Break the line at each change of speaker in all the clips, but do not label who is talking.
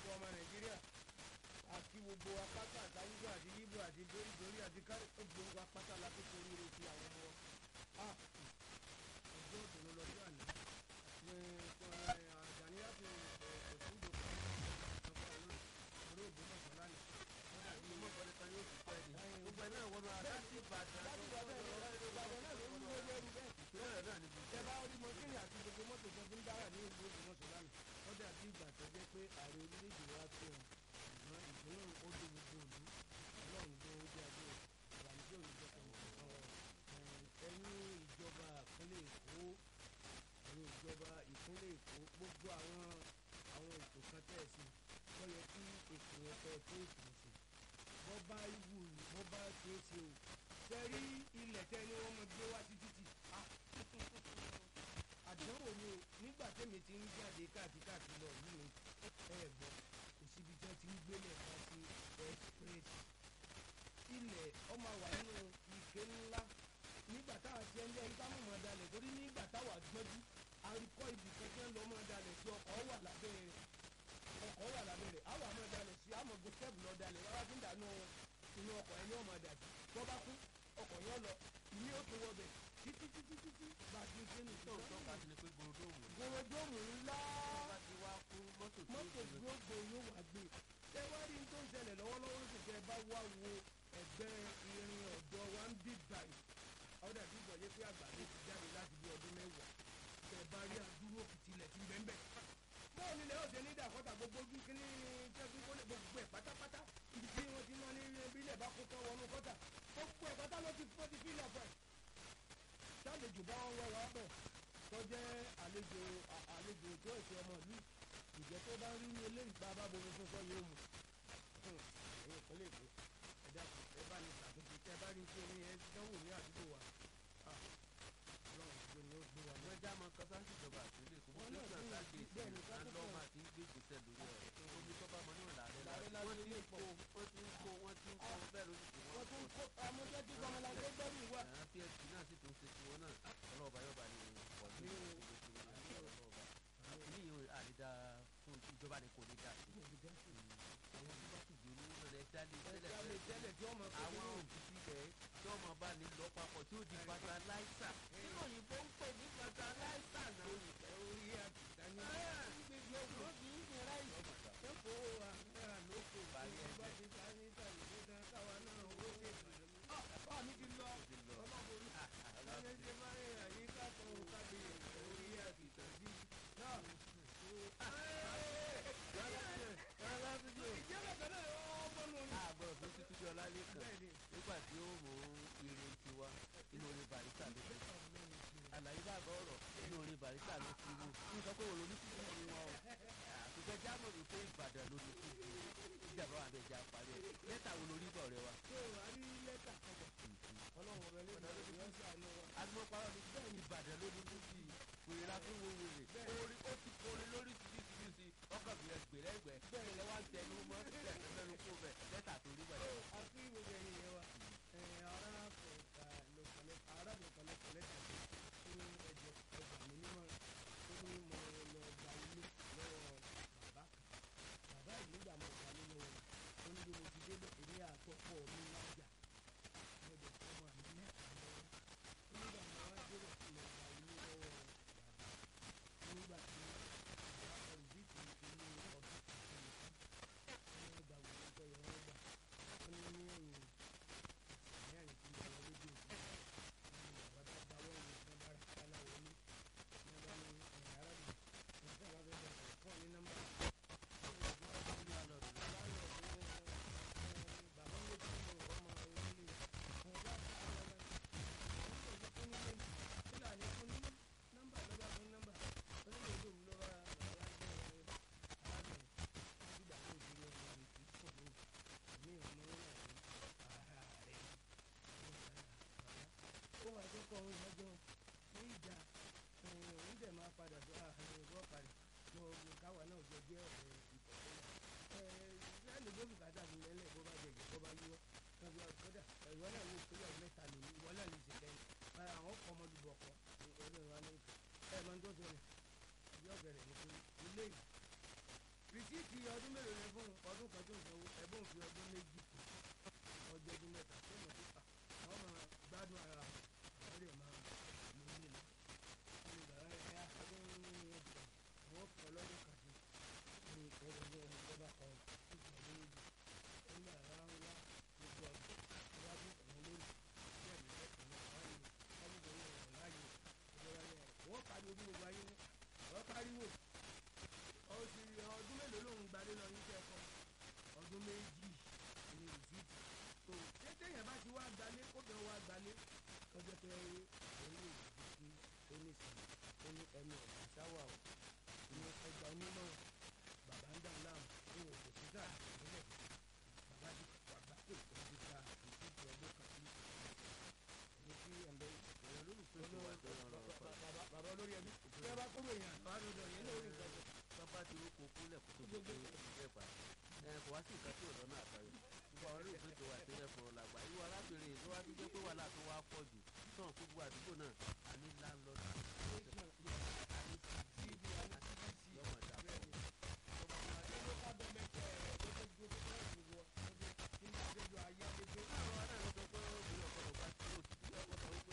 gbogbo ọmọ nàìjíríà àti gbogbo apáta àtàwùjọ àti yíbo àti dorídorí àti kárí gbogbo apáta la tó torí rẹ ti àwọn ọmọ wa ọjọ́ òdòdó lọ́jọ́ àná àjàníyà tó ẹ̀sùn ìdòkú ọ̀pọ̀ náà orí ògbómọ̀ṣọ́ lánàá wọ́n dàbí
ọmọ ìkọ́ni kan yóò fi pẹ́ ni gbogbo ẹ̀ náà wọ́n máa láti ìbàdàn
láti ìbàdàn ìbàdàn náà ló ń lé lẹ́rú bẹ́ẹ̀
ìpínlẹ̀ náà níbi
tẹ bá rí mọ́tìrì àti gbogbo mọ́tò tó fi ń dára ní ìlú ògbómọ̀ṣọ́ lánàá wọ́n dàbí ìgbà tó jẹ́ pé ààrẹ orílẹ̀-èdè wa tó wọn ṣùgbọ́n ìpínlẹ̀ ó dé gbogbo òlu ọlọ́run tó ó dé adé ìbànújẹ́ òní jẹ́ kan ẹ̀yin ìjọba ìpínlẹ̀ èkó ẹ̀yin ìjọba ìpínlẹ̀ èkó gbogbo àwọn àwọn ètò kan tẹ̀ sí tó yẹ kí ètò yẹn tẹ̀ tó ètò sí bọ́ bá wù bọ́ bá ṣe é ṣe o tẹ́rí ilẹ̀ tẹ́ ni wọ́n mọ gbé wá sí títì àdánwò ni o nígbà tẹ́mi ti ń jáde káàkiri káàkiri lọ yìí ni ẹ gbọ́ kò síbi tí wọ́n ti ń gbélé ká sí express ilẹ̀ ọmọ wà nínú ike ńlá nígbà táwa ti ń lé ẹni táwọn ọmọ dalẹ̀ torí nígbà táwa gbọ́dú àríkọ́ ibì kẹ́kẹ́ ń lọ ọmọ dalẹ̀ sí ọkọ̀ wà lábẹ́ ọkọ̀ wà lábẹ́ rẹ̀ àwọn ọmọ dalẹ̀ sí àmọ́ gbé stẹ́ẹ̀bù lọ dalẹ̀ wọ́n bá ti ń dànù inú ọkọ̀ ẹni ọmọ dàjú tó bá kú ọkọ̀ yẹn lọ ìní ó tún wọ bẹ̀ títí títí títí bá a ti ń ṣe nù.
tó ń tọ́ka sí ni pé gorodomu ni
gòròdóòmù ńlá
wọ́n bá ti wá fún mọ́tò tó
mọ́tò
ń
gbogbo yóò wá gbé ṣé wá rí n tó ń ṣẹlẹ̀ lọ́wọ́lọ́wọ́ sì kẹ́ ẹ bá wá wo ẹgbẹ́ irin ọ̀dọ́ wa ń bí báyìí ọ̀dà bí bọ̀ yẹ pé àgbàdo ti jáde láti bí ọdún mẹ́wàá kẹ́ ẹ bá rí àdúró kìtìlẹ̀ tí ń bẹ́ẹ̀ bẹ́ẹ̀. bọ́ọ̀ nílẹ̀ ọ̀sẹ̀ ní ìdàkọ́ta gbogbo ojú kínní tẹ́gbẹ́ kólé gbogbo ẹ̀ pátápátá ibi tí wọ́n ti ná ní bílẹ̀ bá kó tán wọnú kọ́tà gbogbo ẹ̀ pátá ló ti fọ́ ti fílẹ̀ fẹ́ sálejò bá wọn wọ wá bọ̀ tó jẹ́ àlejò à- àlejò tó èsì ọmọ ìlú ìjẹ́ tó bá rí ní eléyìí bá bá bomi fún sọ yóò mu ẹ̀yin ìpínlẹ̀ èkó ẹ dákun ẹ bá ní ṣàtúnṣe tẹ bá rí tí omi yẹn dánwò ní àdúgbò wa Ah, ọlọ́run gbé ni ó gbé wa
wọ́n já mọ kọ́sáǹsì ìjọba àtúnlẹ̀ kó
Wọ́n
wọ́n
náà
lọ́sàn
tún
sáké
bẹ́ẹ̀ ni
ìsìn
ká tó
àńdọ́
fẹ́.
máa ti ń gbé ìgbésẹ̀ lórí ẹ̀ omi tó bá mọ níwọ̀n làárẹ̀
Làárẹ̀
làárẹ̀
lásán
wọ́n ti
lè
ń
pọ̀.
kó wọ́n ti ń kó wọ́n ti ń kó bẹ́ẹ̀ lórí kò
wọ́n tún kó amújẹ́ tí kọ́mọláńgbé gbẹ́rù wà.
àwọn psp náà sì tún ṣe tiwọn náà ọlọ́ọ̀bá yọba ni pọ̀ ní
Ní o.
ìlú tiwọn náà ọlọ́ọ̀bá àkíní yìí àrídá fún ìjọba ni kò ní dá sí àwọn tó bá tùjú ní ọ̀rẹ́ dálé tẹ́lẹ̀
ẹja lè tẹ́lẹ̀ tí wọ́n mọ̀ pé
àwọn
nínú
òkìtì rẹ̀ tí wọ́n máa bá ní lọ papọ̀ tí ó di fertilizer nínú òyìnbó ń pè ní fertilizer náà
orí àtìsá ní
Ah.
gbígbé ọgbọ́n kì í ṣe ráì ẹ̀kọ́ àmẹ́ra lóko
Parí ẹ̀
bá ti ta ní ìtàlẹ̀ tó dán káwa náà ó ṣe bá mi ti lọ
ti lọ.
ọlọ́run lọ́yẹ́ ṣe máa ń rìn àyíká kan ó kábi orí àtìsá sí náà. ìjẹ́bẹ̀ kan náà ọmọ nù ní.
àgbọ̀rọ̀ fún títí bí ọlálẹ́kàn
Bẹ́ẹ̀ni.
nígbà tí ó mú irin tiwa inú orin barista ló fi àlàyé bàbá ọ̀rọ̀ inú orin barista ló fi wò ní sọ pé wò lóní sí ìlú wọn o àtúntẹ̀ jámọ̀ wípé ìbàdàn ló ní sí ìlú ìjàmbá wà bẹ́ẹ̀ já parí ẹ̀ lẹ́tà wo lórí bọ̀ rẹ wa.
ṣé o wá rí lẹ́tà kọ̀ọ̀kan ọlọ́run ọ̀rẹ́ lè lọ sí ọ̀sẹ̀ àná wa.
agbọ́n parọ́ ni bẹ́ẹ̀ ni ìbàdàn ló ní sí wèrè la fún wo wèrè orí ó ti kórè lórí tìbítìbítì ọkọ̀ bí ẹgbẹ̀rẹ̀ ẹgbẹ̀ bẹ́ẹ̀ lẹ́wà ń tẹnu mọ́ bẹ́ẹ̀ lẹ́nu kó bẹ̀ lẹ́tà tó rí wẹ̀
àti gbogbo ẹ̀yìn yẹn wa ara kọ̀ọ̀ka lọ́kọ̀lẹ́ ara lọ́kọ̀lẹ́ lẹ́tà tó ní ẹ̀jẹ̀ ẹgbà mi nímọ̀ tó ní mo lọ gba ilé lọ́wọ́ bàbá kan bàbá yìí nígbà mo gba ilé lọ́wọ́ rẹ̀ ó ní bí mo ti débẹ̀ èmi àtọ́pọ̀ mi lájà mo dẹ̀ fọ́ mọ́ àmì mẹ́ta lọ́wọ́ ó nígbà mo wá débẹ̀ tí mo gba ilé lọ́wọ́ bàbá nígbà tí bàbá kan rìbíìtì inú ọdún kan fún mi tán wọ́n gba wòlé tó yẹ wọ́n gbà wọ́n ní ní ẹ̀yìn mẹ́rin tí mo lọ lójú òkú ní bàbá tó gba wọ́n ní wọ́n bá rà kálá wọlé ní wọ́n bá ní ẹ̀yìn arábìnrin ní tí wọ́n bá fẹ́ bẹ̀rẹ̀ fún ọ ní nọ́mbà bàbá mi ti mọ ọmọ orílẹ̀ wọn bá ta ara wọn wọn kò fún nílé fúlàní fún ní nọ́mbà lọ́ba fún nọ́mbà onílé ìlú mi lọ́ba bàbá jẹ́ arábìnrin nígbà tó ti lọ wọn ní kí fún mi ní ọmọ náà ní ara rẹ̀ ó wà tó kọ́ ohun ìdájọ́ ní ìjà òun dẹ̀ máa padà tó àárín ìwọ́ padà ní ogun káwa náà jọ jẹ́ ọ̀rẹ́ ìtọ́sọ́nà ẹ̀ẹ́dẹ́gbẹ́ ló bùkátà fún lẹ́lẹ̀ bó bá jẹ̀jẹ̀ bó bá yíwọ́ kọ́dà kọ́dà ìwọ náà ní ìpínlẹ̀ mẹ́ta lòní ìwọ náà ní ìṣẹ̀lẹ̀ àwọn kọ́ ọmọdébọ̀ kọ́ ọdún ìwà náà ẹ̀ máa ń tó sọ̀rọ̀ ìjọ bẹ̀rẹ̀ ní pé ilé yìí rìsíìtì ọdún mélòó ni ẹbùn ọdún kan tó ń sanwó ẹbùn fi ọdún méjì kù ọjọ́ ọdún mẹ́ta tó mọ̀ sí pa àwọn máa gbádùn ara àwọn lè máa mú ilé lọ ní ìgbà rẹ ẹ ọdún ẹgbẹ àwọn kọ lọ́dún kan sí ní ìpẹ́rẹ́ ní ọmọ ìjọba kan títí ọdún méjì nígbà rárá ń wá gbogbo ọdún iwájú ọ̀nà lórí bẹ́ẹ̀ ni bẹ́ẹ̀ kan náà wáyé kábíyèsí ọ̀rọ̀ láàyè ìjọba yẹn wọ́n pariwo bí gbogbo ayé ní wọ́n pariwo ó sì ọdún mélòó lòún gbalé lọ yín kẹ́kọ̀ọ́ ọdún méjì ní rìsíìtì tó tètè yẹn bá ti wá gbalé kóbìnrin wá gbalé lọ́jọ́ pé òun yóò di sí onísìnyí ó ní ẹnu ọ̀gá sáwà o ní ẹgbà onímọ̀ bàbá ń dà láàmú ní òkè títà ìpínlẹ̀ bàbá ti wàgbà pé òun ti ta rìsíìtì ọdún kan sí ní kí ẹ̀ńbẹ́
èèyàn lólùfẹ́ tó wà tó yàn lọ́rọ̀ pa
bàbá olórí ẹbí bí wọ́n bá kúrò èèyàn àwọn àdúgbò yẹn lórí nǹkan tó
bàbá ti rúkọ kúnlẹ̀ kó tó di pé ẹ pa ẹ kò wá sí nǹkan tí ò lọ́nà àbáyọ gbogbo àwọn olóògbé tó wà tó yẹ fọ̀rọ̀ làgbà irú arábìnrin tó wá ti jẹ́ pé wàhálà tó wá pọ̀ jù sọ̀rọ̀ fún gbogbo àdúgbò náà a ní láńlọ́ọ̀dù a ní
síbi àwọn síbi
yọmọ dàpọ̀ àwọn aráàlú sọ pé obìnrin ọ̀pọ̀lọpọ̀ bá tí ó ti ti lọ́kọ̀ sọ wípé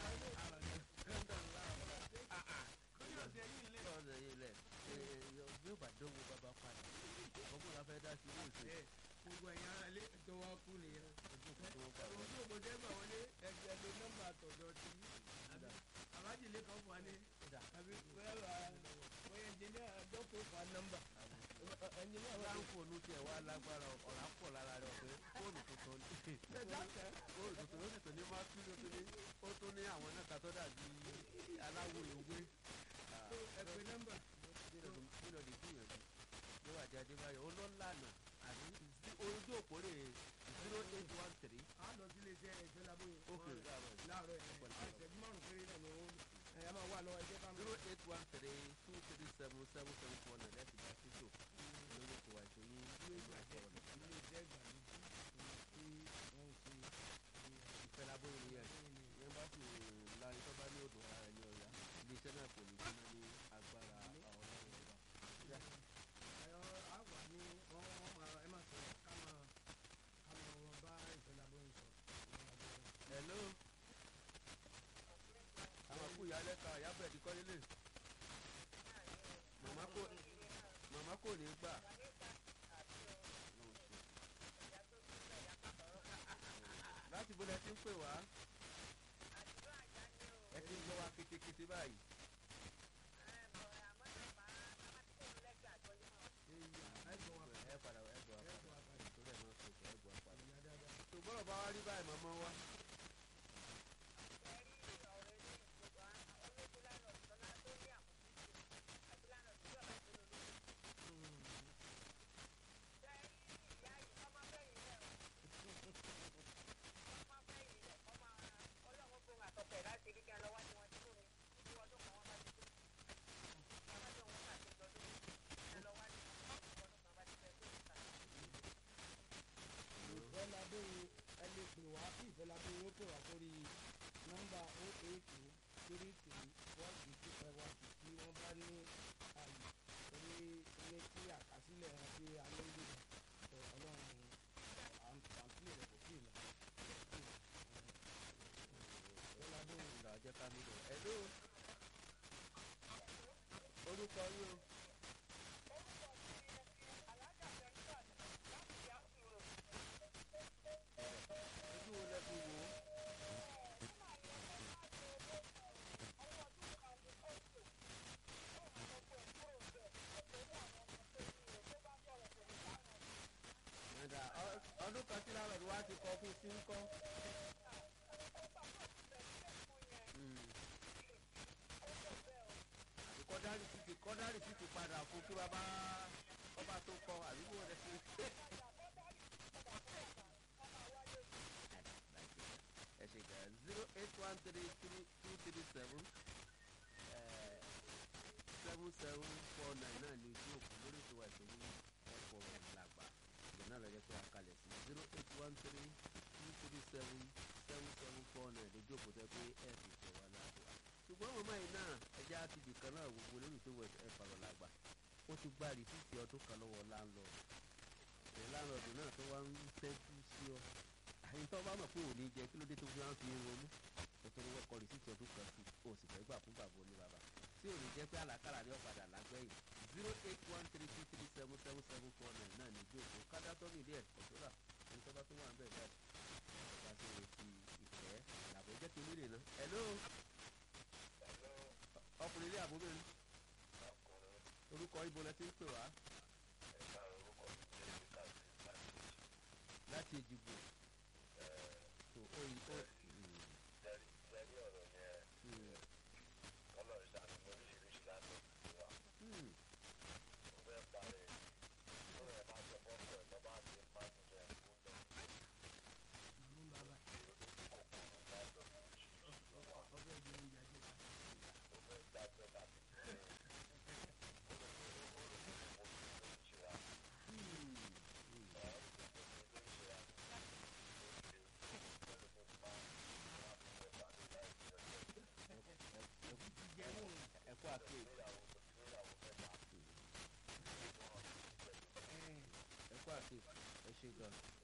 lọ́ọ̀dẹ̀ yìí lẹ̀ bí ó bá dánwò bàbá padà ọmọ la fẹ́ dá sí ilé ìsìn
gbogbo ẹ̀yin ara ilé tó wá kú nìyẹn
ojú kan tó wọ́n pa
ojú òkòtẹ́ gbà wọlé ẹgbẹ́ ló nọ́mbà tọ̀dọ̀ ti àbájílé kan fún wa ní
Dà.
àbí bóyá bóyá ẹnjìníà dọ́kítà fún wa nọ́mbà ẹnjìníà wà ní.
láǹfọ̀ọ́nù tiẹ̀ wá lágbára ọ̀rá pọ̀ lára rẹ̀ pé fóònù tuntun ní fóònù tuntun ó sì tún ní máa tún ní ó tún ní ó tún ní àwọn náà kàtọ́ dàbí aláwọ̀ ìwé
ẹgbẹ́ nọ́mbà
nínú lè gbìyànjú níwájú adébáyọ̀ olólànà àbí ojú òpó rè zero eight one three
á lọ sí iléeṣẹ́ ẹ̀jẹ̀ lábóyè
ok láàárọ̀ yìí
láàárọ̀ ẹ̀ àìsẹ̀jú márùn péré náà ni wọ́n ẹ̀yà máa wà lọ́wọ́ ẹ̀jẹ̀ bá mi.
zero eight one three two three seven seven seven four nine láti bá títò lórí ètò àìsàn yìí
ilé ìgbàjẹ́ ilé iṣẹ́ ìgbàlódé tí wọ́n ń ṣe
ìfẹ́ lábóyè ni yẹn yẹn bá sì lárí tó bá ní odò ara ẹni ọ̀yà iléeṣẹ́ náà kò ní jóná ní agbára ọlọ́run ọba.
ẹ̀rọ àwà ní wọ́n wọ́n máa ẹ máa sọ̀rọ̀ ká máa ká máa wọn bá ìfẹ́lá bóyá sọ.
hello àwọn kú ìyálẹ́ ka ìyábọ̀ ẹ̀dí kọ́ nílé màmá kò màmá kò ní gbà. láti bó lẹ ti ń pè wá ẹ ti ń gbọ́ wá kétékété báyìí. ẹ padà ẹ gbọ́ apá ìtòlẹ̀ náà sọ̀tọ̀ ẹ gbọ́ apá. ṣùgbọ́n ọba wa rí báyìí màmá wa.
ìfẹ́lábẹ́ ẹ lè pè wá kí ìfẹ́lábẹ́ yóò pè wá sórí nọ́mbà o eight two three three one six two five one six tí wọ́n bá ní àyè torí ní kí àkásílẹ̀ wọn tí a ní lè sọ ọlọ́run àǹtí rẹ̀ kò sí ìlọ. ìfẹ́lábẹ́
ìlà jẹ́ ká nílò. hello orúkọ yín o. ojú wo lẹ fi wò ó. Ẹ̀dà, ọ- ọdún kan tí láwọn ìwà ti kọ fún sí ń kọ́. àbí kọ́dárì sì ti kọ́dárì sì ti padà fún kí bàbá ọba tó kọ àbíkú rẹ̀ sí. ẹ ṣe gà zero eight one three three two three seven seven seven four nine náà ní ojú òkú lórí ìṣòwò ìṣòwò ẹ̀fọ́ làgbà ìgbà náà lọ́jọ́ pé a kalẹ̀ sí zero eight one three two three seven seven seven four nine lójú òkú tẹ́ pé ẹ̀ fi ṣẹ̀wá láàbò wa ṣùgbọ́n màmá yìí náà ẹja ti bì kan náà gbogbo lórí ìṣòwò ẹ̀fọ́ làgbà ó ti gba rìsíìtì ọdún kan lọ́wọ́ láńlọ́ọ̀dù ẹ̀ láńlọ́ọ̀dù náà tó wá ń ṣẹ́jú sí ọ àyìn tó bá mọ̀ pé òní jẹ kí ló dé tó fi máa ń fi ń ronú kò tó ní wọ́n kọ rìsíìtì ọdún kan sí o sì fẹ́ gbà fún bàbá oní bàbá tí òní jẹ́ pé àlàkàlà ní ọ̀padà lágbẹ̀yìn zero eight one three two three seven seven seven four nine náà ní ìjókòó kádàtọ́ mi ilé ẹ̀kọ́ tó rà ní tọ́ba tó wà ń bẹ̀ báyìí ọba tó retí ìfẹ́ làbọ̀ jẹ́ kí nílé náà hello ọkùnrin ilé àbúbẹ̀rẹ̀ orúkọ ibo lẹ ti ń pè wá láti èjìgbò tó ó yí ó hmm,
màmú bàbá ọbẹ̀ jẹ oúnjẹ àjẹká.
hmm, hmm.
jẹ náà
ẹ kú àkíyèsí ẹ kú àkíyèsí ẹ ṣe gan